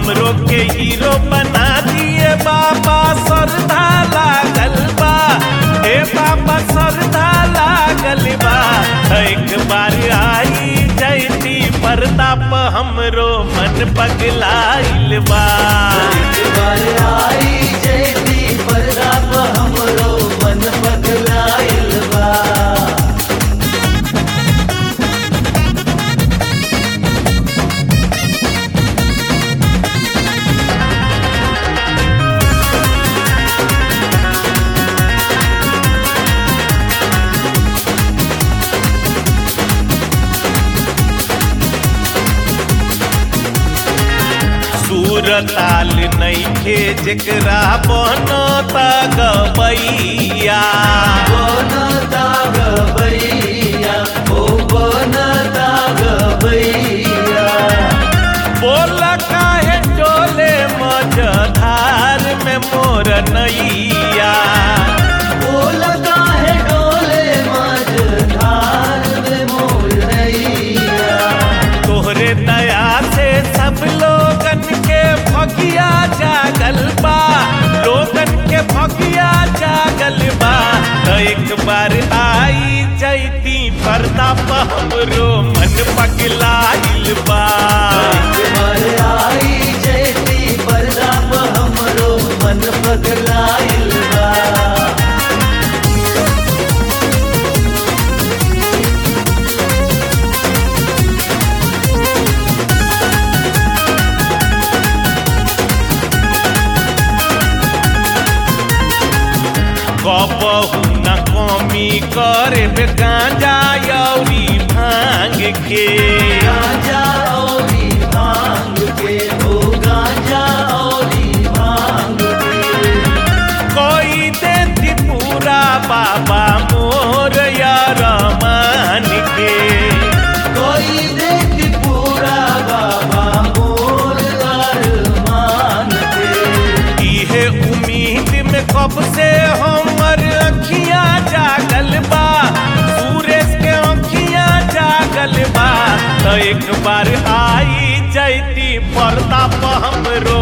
हमरो के हीरो बना दिए बाबा श्रद्धा लागल बा हे बाबा श्रद्धा लागल बा एक बार आई जैती पर्दा प हमरो मन पगलाइल बा एक बार आई जयती पर्दा प हमरो मन पगलाइल बा सूर ताल नइखे जेकरा बनता गबैया बनता गबैया ओ बनता गबैया बोल काहे डोले मझधार में मोर नैया बोल काहे डोले मझधार में मोरैया तोहरे दया से सब लोगन के भगिया जागल बा लोगन के भगिया जागल बा तो एक बार आई जैती पर्दा प हमरो मन पगलाइल बा एक बार आई जयती पर्दा प हमरो मन पगलाइल बा कबहू न कमी करे बे गांजा यौरी भांग के गांजा औरी भांग के ओ गांजा औरी भांग के कोई देती पूरा बाबा मोर यार मान के कोई देख पूरा बाबा मोर अरमान के इहे उम्मीद में कब से हमर अखियां जागल बा सूरज के अखियां जागल बा तो एक बार आई जैती पर्दा प हमरो